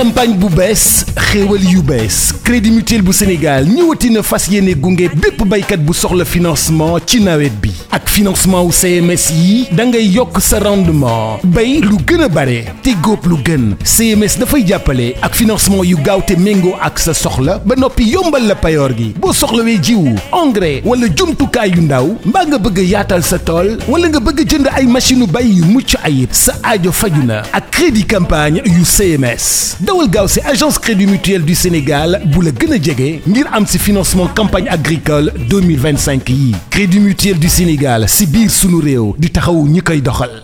campagne bu bees xéewal yu bees crédit mutuel bu Sénégal ñëwati na fas yéene gunge bépp baykat bu soxla financement ci nawet bi ak financement wu CMS yi da ngay yokk sa rendement bay lu gën a bare te góob lu gën CMS dafay jàppale ak financement yu gaaw te méngoo ak sa soxla ba noppi yombal la payoor gi boo soxlawee jiwu engrais wala jumtukaay yu ndaw mbaa nga bëgg a yaatal sa tool wala nga bëgg a jënd ay machine bay yu mucc ayib sa aajo faju na ak crédit campagne yu CMS dawal gaaw si agence crédit mutuel du Sénégal bu la gën a jege ngir am si financement campagne agricole 2025 yi crédit mutuel du Sénégal si biir sunu réew di taxawu ñi koy doxal